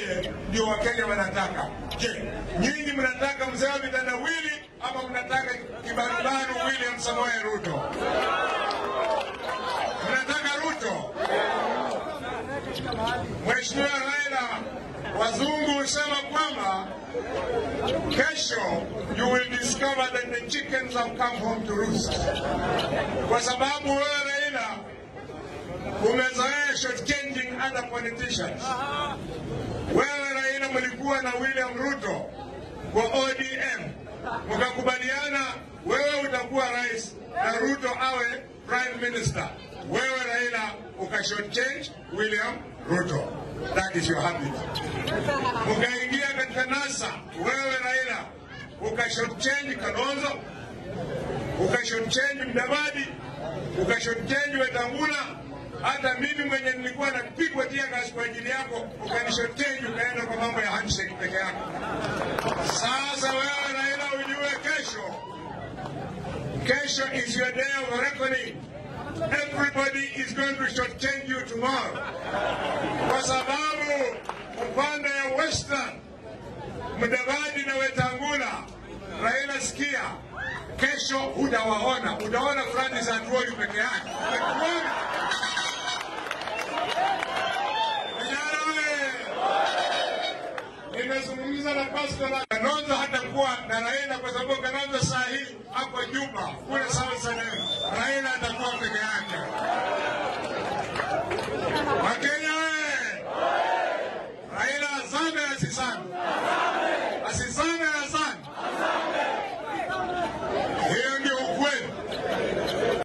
yeye ndio Wakenya wanataka. Je, nyinyi mnataka mzee wa vitendawili ama mnataka kibarubaru William Samoei Ruto? Mnataka Ruto? Mheshimiwa Raila, wazungu husema kwamba kesho you will discover that the chickens have come home to roost, kwa sababu wewe Raila umezoea shortchanging other politicians. Wewe Raila mlikuwa na William Ruto kwa ODM, mkakubaliana wewe utakuwa rais na Ruto awe prime minister. Wewe Raila uka shortchange William Ruto. That is your habit. Mkaingia katika NASA, wewe Raila uka shortchange Kalonzo, uka shortchange Mdavadi, uka shortchange Wetangula hata mimi mwenye nilikuwa napigwa tia gas kwa ajili yako ukanishoteni ukaenda kwa mambo ya handshake peke yako. Sasa wewe Raila ujue kesho, kesho is your day of reckoning. Everybody is going to shortchange you tomorrow, kwa sababu upande ya Western Mdavadi na Wetangula, Raila sikia, kesho utawaona, utaona Francis Atwoli peke yake. Utakuona. Vijana wewe, nimezungumza na Pastor na Kalonzo hatakuwa na Raila kwa sababu Kalonzo saa hii hapo Juba kule South Sudan. Raila atakuwa peke yake.